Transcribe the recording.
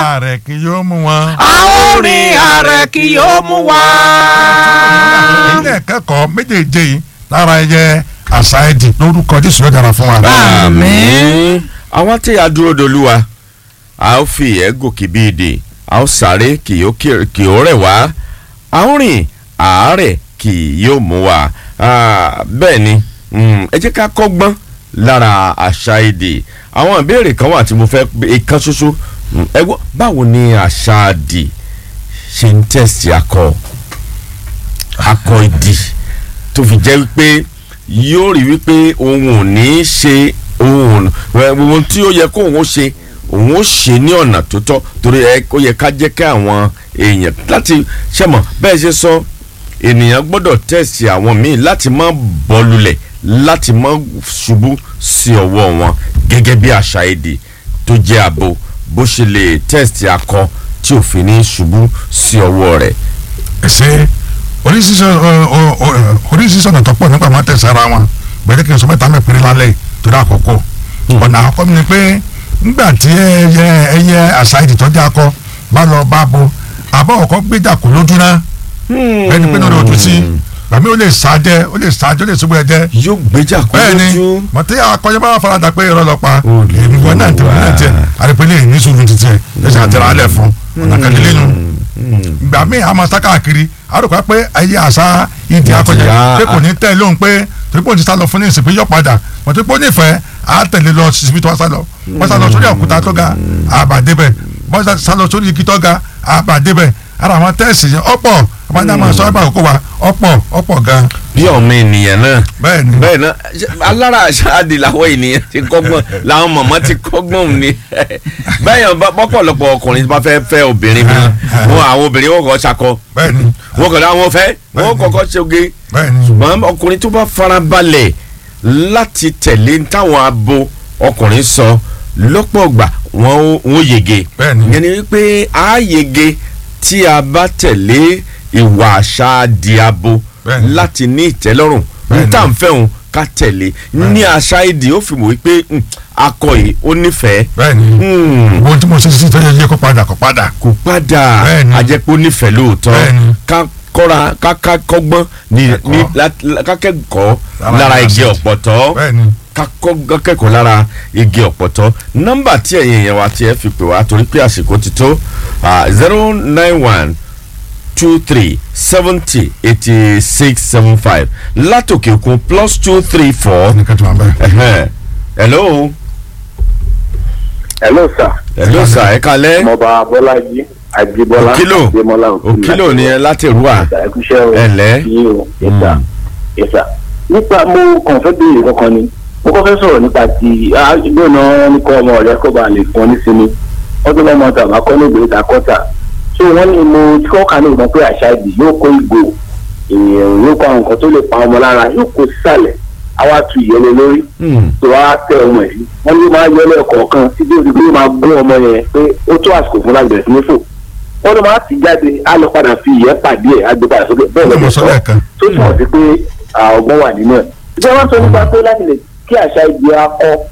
ààrẹ kì yóò mú wọn. àwọn orin ààrẹ kì yóò mú wa. ilé ẹ̀kẹ́kọ̀ọ́ méjèèjì yìí lára ẹyẹ àṣàìdì lórúkọ jésù yóò dára fún wa. Àmín. àwọn tí a dúró dolúwa a ó fi ìyẹ́ gòkè bí ìdè a ó sáré kì yóò kí- kì yóò rẹ̀ wá a ó rìn àárẹ̀ kì yóò mú wa Ah, bẹ́ẹ̀ ni mm, ẹ jẹ́ ká kọ́gbọ́n lára àṣà èdè àwọn ìbéèrè kan wà tí mo fẹ́ ìkan ṣoṣo Mm, ẹ gbọ́ báwo ni àṣà àdì ṣe ń tẹ̀sí akọ akọ ìdì tó fi jẹ́ wípé yóò rí wípé òun ò ní í ṣe òun ò ohun tí ó yẹ kó òun ó ṣe òun ó ṣe ní ọ̀nà tó tọ́ torí ẹ ó yẹ ká jẹ́ kí àwọn èèyàn láti ṣẹ̀mọ̀ bẹ́ẹ̀ ṣe sọ ènìyàn gbọ́dọ̀ tẹ̀sí àwọn míì láti má bọ́ lulẹ̀ láti má ṣubú sí ọwọ́ wọn gẹ́gẹ́ bí àṣà èdè tó jẹ́ abo bó ṣe lè tẹ̀sí akọ tí òfin ní ṣubú sí ọwọ́ rẹ̀. ẹsẹ oríṣiríṣi ọ- ọ- ọ- oríṣiríṣi ọ̀nà tó pọ̀ nípa máa tẹ̀sí ara wọn gbẹ̀dẹ̀ kí n sọ mẹ́ta mẹ́pẹ́rẹ́ lálẹ́ torí àkọ́kọ́ ọ̀nà àkọ́kọ́ mi ni pé ńgbà tí ẹyẹ ẹyẹ àṣàìdì tó jẹ́ akọ bá lọ bá bo àbọ̀ ọ̀kọ́ gbéjà kò lójú náà ẹni pé náà ló dùn sí gbàmí ó lè sáájẹ ó lè sáájẹ ó lè ṣubú ẹjẹ yóò gbéjà kó bẹ́ẹ̀ni lójú. mọ̀tí akọ́jọ́ bá farada pé irọ́ lọ pa Ó lè èmi wọn náà tẹ̀ wọ́n náà tẹ̀ àdìpẹ́lẹ́ ní sùúrù títí ẹ̀ lẹ́sẹ̀ àtẹ̀rẹ̀ alẹ́ fún ọ̀nà kan lélẹ́nu gbà mí àmọ́ sá káàkiri àròkọ pé ayé àṣà ìdí akọjá Ìdí, pé kò ní tẹ̀ lóhùn pé torí pé òun ti sá lọ fún ní ìsìn pé yọ padà mọ̀ tó pé ó nífẹ̀ẹ́ á tẹ̀lé lọ síbi tó wá sá lọ wọ́n sá lọ sórí òkúta tó ga àbàdébẹ̀ wọ́n sá lọ sórí igi tó ga àbàdébẹ̀ ara àwọn tẹ́ẹ̀sì yẹn ọ̀pọ̀ àbájá máa sọ ẹ̀ bá òkú wa ọ̀pọ̀ ọ̀pọ̀ gan bí ọmọ ènìyàn náà bẹ́ẹ̀ ni bẹ́ẹ̀ náà ṣe- alára àṣáàdì làwọn ènìyàn ti kọ́gbọ́n làwọn mọ̀mọ́ ti kọ́gbọ́n ni bẹ́ẹ̀ yẹn bá- bọ́pọ̀lọpọ̀ ọkùnrin bá fẹ́ fẹ́ obìnrin mi wọn àwọn obìnrin wọn kọ́ ṣakọ bẹ́ẹ̀ ni wọn kọ́ àwọn fẹ́ wọn Bẹ́ẹ̀ni. kọ́kọ́ ṣoge bẹ́ẹ̀ ni ṣùgbọ́n ọkùnrin tó bá farabalẹ̀ láti tẹ̀lé táwọn abo ọkùnrin sọ lọ́pọ̀ ọgbà wọn ó wọn ó yege Bẹ́ẹ̀ni. yẹn ni wípé a yege tí a bá tẹ̀lé ìwà àṣà di abo Bẹ́ẹ̀ni. láti ní ìtẹ́lọ́rùn Bẹ́ẹ̀ni. níta ń fẹ́ òun ká tẹ̀lé ní àṣà èdè ó fi mọ̀ wípé mm, akọ yìí ó nífẹ̀ẹ́ bẹ́ẹ̀ ni Mm, ohun tí mo ṣe sí ìtọ́jú yẹ kó padà kó padà kò padà Bẹ́ẹ̀ni. àjẹpọ̀ nífẹ̀ẹ́ lóòótọ́ Bẹ́ẹ̀ni. ká kọ́ra ká ká kọ́gbọ́n ní Ẹ̀kọ́. ní lá- ká kẹ́kọ̀ọ́ Lára lára àṣà igi èdè. ọ̀pọ̀tọ́ bẹ́ẹ̀ ni ká kọ́ kẹ́kọ̀ọ́ lára igi ọ̀pọ̀tọ́ nọ́mbà tí ẹ̀yin èèyàn wa ti ẹ̀ fi pè wá torí pé àsìkò ti tó zero nine one two three seventy eighty six seven five látòkè òkun plus two three four nìkan tí wọ́n bẹ́ẹ̀. ẹ̀hẹ́n. hello hello sir hello sir ẹ kalẹ́ ọmọọba bọ́lájí àjíbọ́lá Òkìlò. àdèmọ́lá òkìlò ni ẹ láti rúwà ẹkúṣẹ́ o Ẹ̀lẹ́. yín o yẹsà yẹsà nípa mo kàn fẹ́ béèrè kankan ni mo kàn fẹ́ sọ̀rọ̀ nípa ti gbóná nípa ọmọ rẹ kó ba lè fún ọ nísìnyí wọ́n tó lọ́mọ tàbá kọ́ ní ìgbèrè takọ́tà so wọ́n ní mo tí kọ́ kà ní ìgbà pé àṣà ìdì yóò kó ìgò èèyàn yóò kó àwọn nǹkan tó lè pa ọmọ lára yóò kó sísàlẹ̀ àwa tu ìyẹlẹ lórí Hmm. tó wá tẹ ọmọ yìí wọ́n ní máa yọ lẹ́ẹ̀kọ̀ọ̀kan títí ó fi gbé máa gún ọmọ yẹn pé ó tó àsìkò fún láti bẹ̀rẹ̀ sí ní fò wọ́n ló máa ti jáde á lọ padà fi ìyẹ́ pàdé ẹ̀ á gbé padà sókè bẹ́ẹ̀ Ó lè mọ lọ́jọ́ sọ sọ lẹ́ẹ̀kan. tó túmọ̀ sí pé à, ọgbọ́n wà nínú ẹ̀. ìjọba wọn sọ nípa pé láti lè kí àṣà ibi akọ